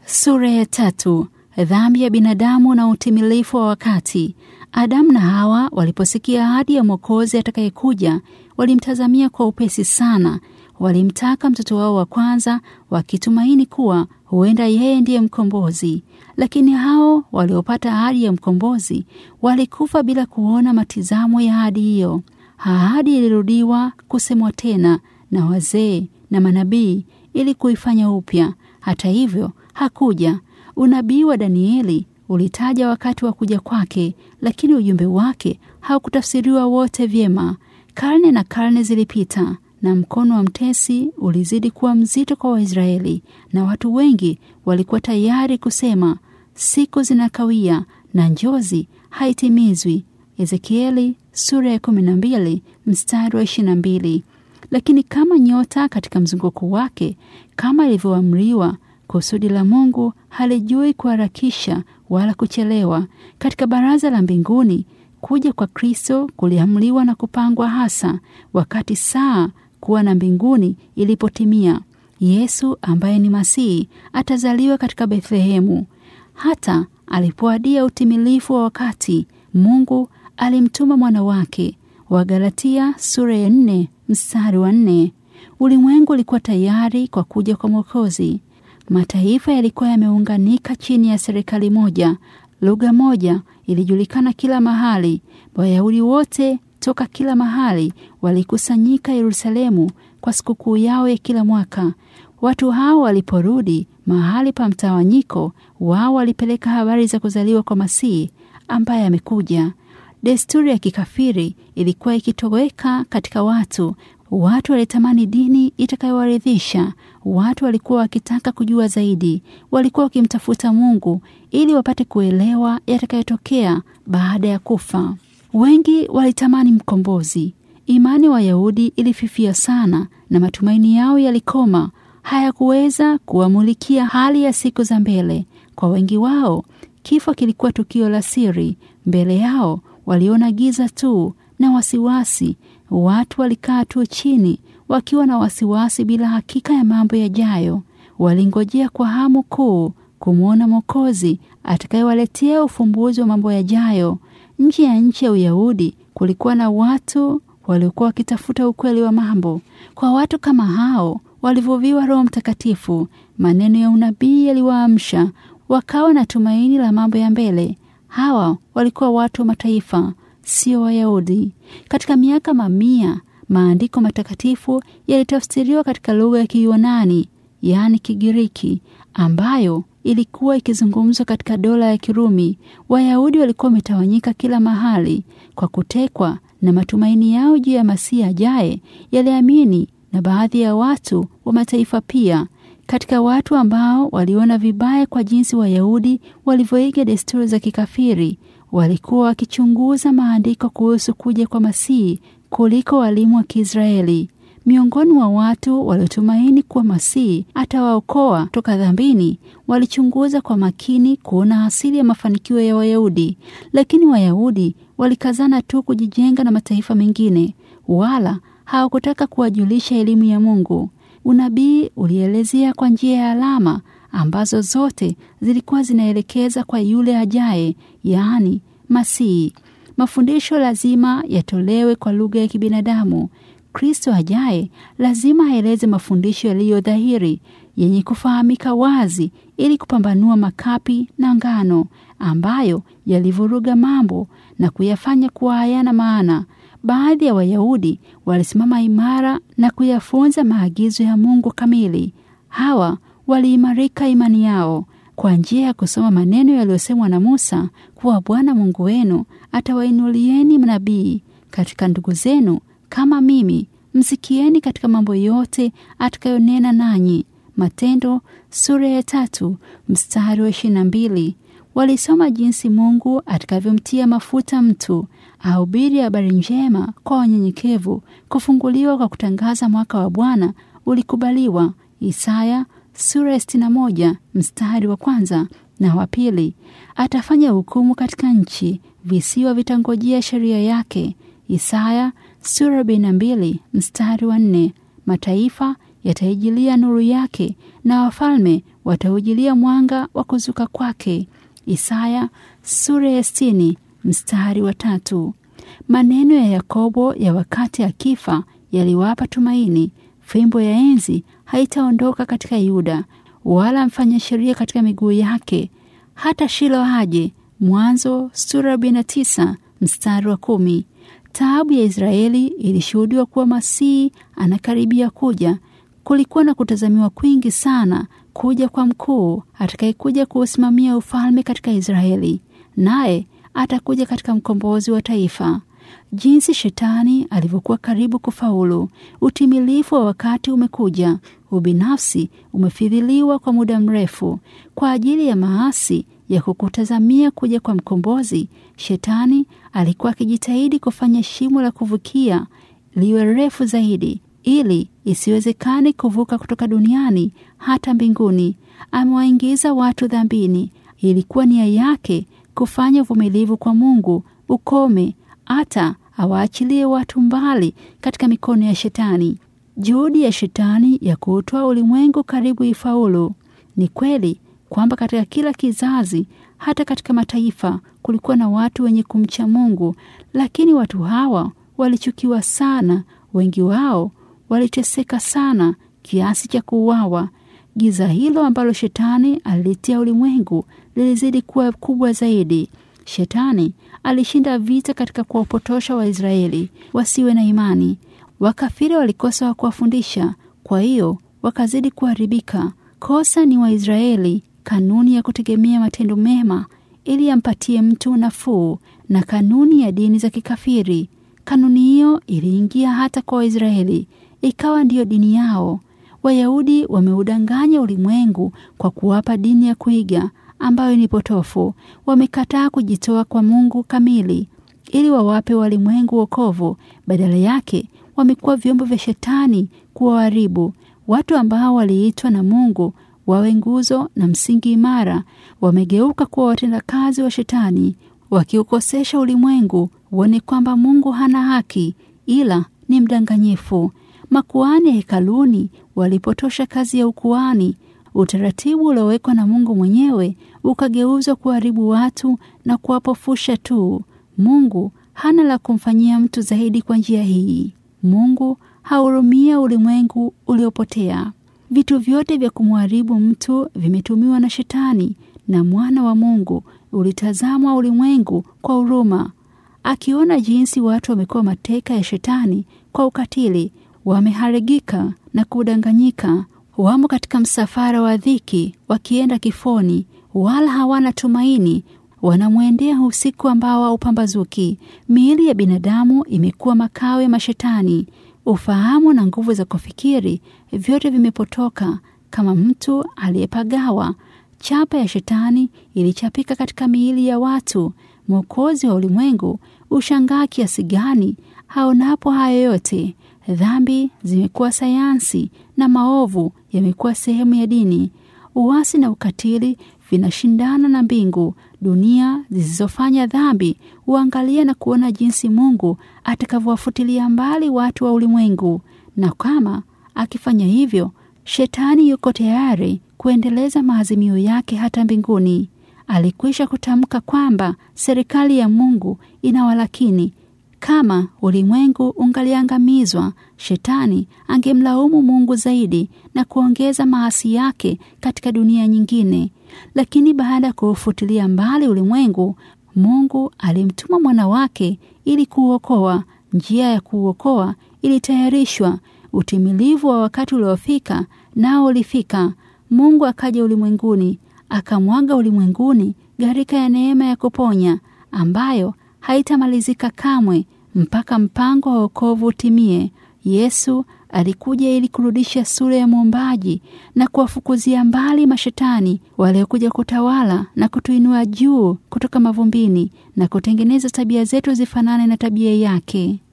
Sura ya tatu. Dhambi ya binadamu na utimilifu wa wakati. Adamu na Hawa waliposikia ahadi ya Mwokozi atakayekuja, walimtazamia kwa upesi sana. Walimtaka mtoto wao wa kwanza, wakitumaini kuwa huenda yeye ndiye mkombozi. Lakini hao waliopata ahadi ya mkombozi walikufa bila kuona matizamo ya ahadi hiyo. Ahadi ilirudiwa kusemwa tena na wazee na manabii ili kuifanya upya. Hata hivyo hakuja. Unabii wa Danieli ulitaja wakati wa kuja kwake, lakini ujumbe wake haukutafsiriwa wote vyema. Karne na karne zilipita na mkono wa mtesi ulizidi kuwa mzito kwa Waisraeli, na watu wengi walikuwa tayari kusema siku zinakawia na njozi haitimizwi. Ezekieli sura ya kumi na mbili mstari wa ishirini na mbili. Lakini kama nyota katika mzunguko wake, kama ilivyoamriwa, kusudi la Mungu halijui kuharakisha wala kuchelewa. Katika baraza la mbinguni, kuja kwa Kristo kuliamliwa na kupangwa hasa wakati saa kuwa na mbinguni ilipotimia. Yesu ambaye ni Masihi atazaliwa katika Bethlehemu. Hata alipoadia utimilifu wa wakati, Mungu alimtuma mwana wake. Wagalatia sura ya nne mstari wa nne. Ulimwengu ulikuwa tayari kwa kuja kwa Mwokozi. Mataifa yalikuwa yameunganika chini ya serikali moja. Lugha moja ilijulikana kila mahali. Wayahudi wote toka kila mahali walikusanyika Yerusalemu kwa sikukuu yao ya kila mwaka. Watu hao waliporudi mahali pa mtawanyiko wao, walipeleka habari za kuzaliwa kwa Masihi ambaye amekuja. Desturi ya kikafiri ilikuwa ikitoweka katika watu. Watu walitamani dini itakayowaridhisha. Watu walikuwa wakitaka kujua zaidi. Walikuwa wakimtafuta Mungu ili wapate kuelewa yatakayotokea baada ya kufa. Wengi walitamani mkombozi. Imani wa Wayahudi ilififia sana na matumaini yao yalikoma. Hayakuweza kuwamulikia hali ya siku za mbele. Kwa wengi wao, kifo kilikuwa tukio la siri. Mbele yao waliona giza tu na wasiwasi. Watu walikaa tu chini wakiwa na wasiwasi, bila hakika ya mambo yajayo. Walingojea kwa hamu kuu kumwona Mwokozi atakayewaletea ufumbuzi wa mambo yajayo. Nje ya nchi ya Uyahudi kulikuwa na watu waliokuwa wakitafuta ukweli wa mambo. Kwa watu kama hao walivuviwa Roho Mtakatifu. Maneno ya unabii yaliwaamsha, wakawa na tumaini la mambo ya mbele. Hawa walikuwa watu wa mataifa, sio Wayahudi. Katika miaka mamia, maandiko matakatifu yalitafsiriwa katika lugha ya Kiyunani, yaani Kigiriki, ambayo ilikuwa ikizungumzwa katika dola ya Kirumi. Wayahudi walikuwa wametawanyika kila mahali kwa kutekwa, na matumaini yao juu ya Masihi ajaye yaliamini na baadhi ya watu wa mataifa pia. Katika watu ambao waliona vibaya kwa jinsi Wayahudi walivyoiga desturi za kikafiri, walikuwa wakichunguza maandiko kuhusu kuja kwa Masihi kuliko walimu wa Kiisraeli. Miongoni mwa watu waliotumaini kuwa Masihi atawaokoa toka dhambini, walichunguza kwa makini kuona asili ya mafanikio ya Wayahudi, lakini Wayahudi walikazana tu kujijenga na mataifa mengine, wala hawakutaka kuwajulisha elimu ya Mungu. Unabii ulielezea kwa njia ya alama ambazo zote zilikuwa zinaelekeza kwa yule ajaye, yaani Masihi. Mafundisho lazima yatolewe kwa lugha ya kibinadamu. Kristo ajaye lazima aeleze mafundisho yaliyo dhahiri, yenye kufahamika wazi, ili kupambanua makapi na ngano ambayo yalivuruga mambo na kuyafanya kuwa hayana maana. Baadhi ya Wayahudi walisimama imara na kuyafunza maagizo ya Mungu kamili. Hawa waliimarika imani yao kwa njia ya kusoma maneno yaliyosemwa na Musa kuwa Bwana Mungu wenu atawainulieni nabii katika ndugu zenu kama mimi, msikieni katika mambo yote atakayonena nanyi. Matendo sura ya tatu mstari wa ishirini na mbili. Walisoma jinsi Mungu atakavyomtia mafuta mtu ahubiri habari njema kwa wanyenyekevu. Kufunguliwa kwa kutangaza mwaka wa Bwana ulikubaliwa. Isaya sura ya sitini na moja mstari wa kwanza na wa pili. Atafanya hukumu katika nchi, visiwa vitangojea sheria yake. Isaya sura arobaini na mbili mstari wa nne. Mataifa yataijilia nuru yake, na wafalme wataujilia mwanga wa kuzuka kwake. Isaya sura ya sitini mstari wa tatu. Maneno ya Yakobo ya wakati akifa yaliwapa tumaini. Fimbo ya enzi haitaondoka katika Yuda, wala mfanya sheria katika miguu yake, hata Shilo aje. Mwanzo sura arobaini na tisa mstari wa kumi. Taabu ya Israeli ilishuhudiwa kuwa Masihi anakaribia kuja. Kulikuwa na kutazamiwa kwingi sana kuja kwa mkuu atakayekuja kuusimamia ufalme katika Israeli, naye atakuja katika mkombozi wa taifa. Jinsi shetani alivyokuwa karibu kufaulu! Utimilifu wa wakati umekuja. Ubinafsi umefidhiliwa kwa muda mrefu kwa ajili ya maasi ya kukutazamia kuja kwa mkombozi. Shetani alikuwa akijitahidi kufanya shimo la kuvukia liwe refu zaidi, ili isiwezekane kuvuka kutoka duniani hata mbinguni. Amewaingiza watu dhambini. Ilikuwa nia yake kufanya uvumilivu kwa Mungu ukome, hata awaachilie watu mbali katika mikono ya Shetani. Juhudi ya Shetani ya kuutoa ulimwengu karibu ifaulu. Ni kweli kwamba katika kila kizazi, hata katika mataifa, kulikuwa na watu wenye kumcha Mungu, lakini watu hawa walichukiwa sana. Wengi wao waliteseka sana kiasi cha kuuawa. Giza hilo ambalo Shetani aliletea ulimwengu lilizidi kuwa kubwa zaidi. Shetani alishinda vita katika kuwapotosha Waisraeli wasiwe na imani. Wakafiri walikosa wa kuwafundisha, kwa hiyo wakazidi kuharibika. Kosa ni Waisraeli kanuni ya kutegemea matendo mema ili yampatie mtu nafuu, na kanuni ya dini za kikafiri. Kanuni hiyo iliingia hata kwa Waisraeli, ikawa ndiyo dini yao. Wayahudi wameudanganya ulimwengu kwa kuwapa dini ya kuiga ambayo ni potofu. Wamekataa kujitoa kwa Mungu kamili ili wawape walimwengu wokovu. Badala yake wamekuwa vyombo vya Shetani kuwaharibu watu ambao waliitwa na Mungu wawe nguzo na msingi imara. Wamegeuka kuwa watendakazi wa Shetani, wakiukosesha ulimwengu uone kwamba Mungu hana haki, ila ni mdanganyifu. Makuhani hekaluni walipotosha kazi ya ukuhani. Utaratibu uliowekwa na Mungu mwenyewe ukageuzwa kuharibu watu na kuwapofusha tu. Mungu hana la kumfanyia mtu zaidi kwa njia hii. Mungu hahurumia ulimwengu uliopotea. Vitu vyote vya kumharibu mtu vimetumiwa na Shetani, na mwana wa Mungu ulitazamwa ulimwengu kwa huruma, akiona jinsi watu wamekuwa mateka ya Shetani kwa ukatili, wameharigika na kudanganyika, wamo katika msafara wa dhiki wakienda kifoni, wala hawana tumaini wanamwendea usiku ambao haupambazuki. Miili ya binadamu imekuwa makao ya mashetani. Ufahamu na nguvu za kufikiri vyote vimepotoka kama mtu aliyepagawa. Chapa ya shetani ilichapika katika miili ya watu. Mwokozi wa ulimwengu ushangaa kiasi gani haonapo hayo yote. Dhambi zimekuwa sayansi na maovu yamekuwa sehemu ya dini. Uasi na ukatili vinashindana na mbingu. Dunia zisizofanya dhambi huangalia na kuona jinsi Mungu atakavyowafutilia mbali watu wa ulimwengu, na kama akifanya hivyo, Shetani yuko tayari kuendeleza maazimio yake hata mbinguni. Alikwisha kutamka kwamba serikali ya Mungu inawalakini. Kama ulimwengu ungaliangamizwa, Shetani angemlaumu Mungu zaidi na kuongeza maasi yake katika dunia nyingine. Lakini baada ya kuufutilia mbali ulimwengu, Mungu alimtuma mwana wake ili kuuokoa. Njia ya kuuokoa ilitayarishwa. Utimilivu wa wakati uliofika nao ulifika. Mungu akaja ulimwenguni, akamwaga ulimwenguni gharika ya neema ya kuponya ambayo haitamalizika kamwe mpaka mpango wa wokovu utimie. Yesu alikuja ili kurudisha sura ya muumbaji na kuwafukuzia mbali mashetani waliokuja kutawala na kutuinua juu kutoka mavumbini na kutengeneza tabia zetu zifanane na tabia yake.